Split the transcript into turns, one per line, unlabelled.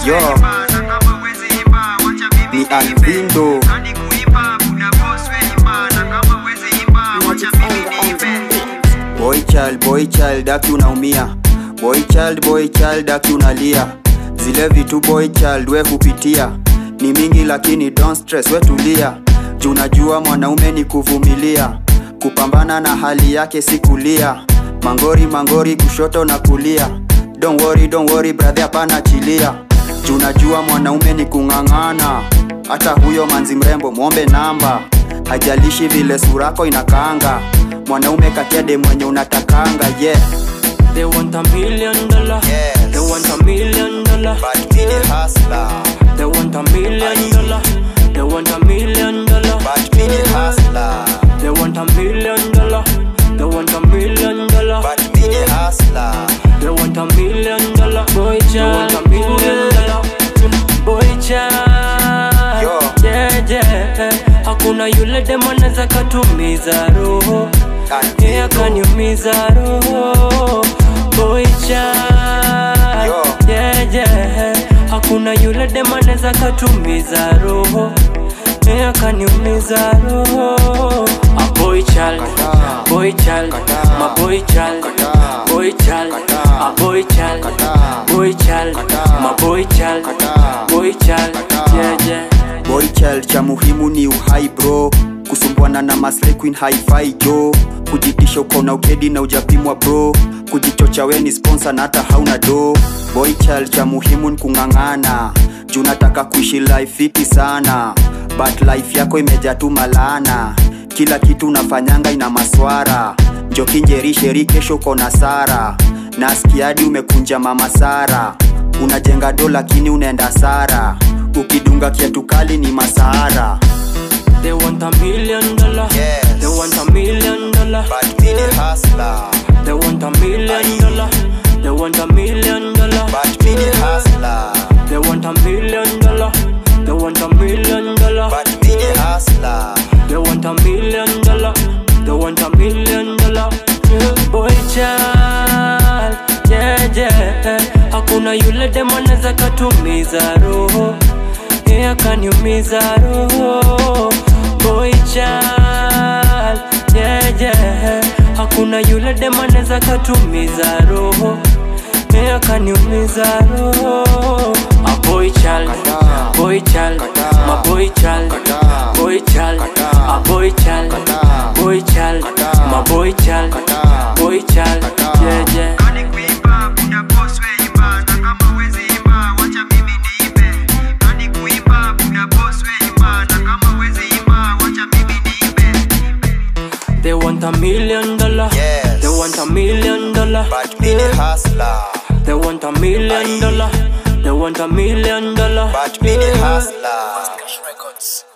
Yo, ni Alvindo. Boy child, boy child, aki unaumia. Boy child, boy child, aki unalia. Zile vitu boy child we hupitia ni mingi, lakini don't stress, we tulia. Juu najua mwanaume ni kuvumilia, kupambana na hali yake si kulia. Mangori mangori, kushoto na kulia. Don't worry, don't worry brother, hapana chilia. Juu najua mwanaume ni kung'ang'ana, hata huyo manzi mrembo mwombe namba, hajalishi vile surako inakaanga. Mwanaume katiade mwenye unatakanga, yeah.
They want a million dollar.
Yes.
They want a million dollar.
But me the hustler,
They want a million dollar. They want a million dollar.
but me the hustler,
They want a million dollar. They want a million dollar.
but me the hustler.
They want a million dollar. Boy child. They want a million dollar. Boy child.
Yo.
Yeah, yeah. Hakuna yule demo anaweza katumiza roho. Yeye akaniumiza roho. Boy child.
Yo.
Yeah, yeah. Hakuna yule demo anaweza katumiza roho. Yeye akaniumiza roho. A boy child.
Kataa.
Boy child.
Kataa.
My boy child.
Kataa.
Boy child.
Kataa.
A boy child.
Kataa.
Boy child.
Kataa.
My boy child.
Kataa.
Boy child.
Kataa.
Yeah, yeah.
Boy child cha muhimu ni uhai bro, kusumbuana na maslay queen hi-fi jo, kujitisha uko na ukedi na ujapimwa bro, kujichocha we ni sponsor na hata hauna do. Boy child cha muhimu ni kung'ang'ana, juu nataka kuishi life fiti sana, but life yako imejaa tu malana, kila kitu unafanyanga ina maswara, njoki njeri sheri kesho uko na sara, nasikia hadi umekunja mama Sara, unajenga do lakini unaenda sara ukidunga kiatu kali ni masahara
They want a million dollar.
Yes.
They want a million dollar.
But me the hustler
They want a million dollar. They want a million dollar.
But me the hustler
They want a million dollar. They want a million dollar.
But me the hustler
They want a million dollar. They want a million dollar. Yeah, Boy child, yeah yeah. Hakuna yule demo anaweza katumiza roho, yeye akaniumiza roho. Boy child, yeah yeah. Hakuna yule demo anaweza katumiza roho, yeye akaniumiza roho. A boy child,
Kataa.
boy child,
Kataa.
my boy child,
Kataa.
boy child,
Kataa.
a boy child,
Kataa.
boy child,
Kataa.
my boy child,
Kataa.
boy child,
Kataa.
yeah yeah.
Kani kuimba kuna boss we imba na kama huwezi imba wacha mimi niimbe. Kani kuimba kuna boss we imba na kama huwezi imba wacha mimi niimbe.
They want a million dollar.
Yes.
They want a million dollar.
But me the hustler
They want a million dollar. They want a million dollar.
But me the hustler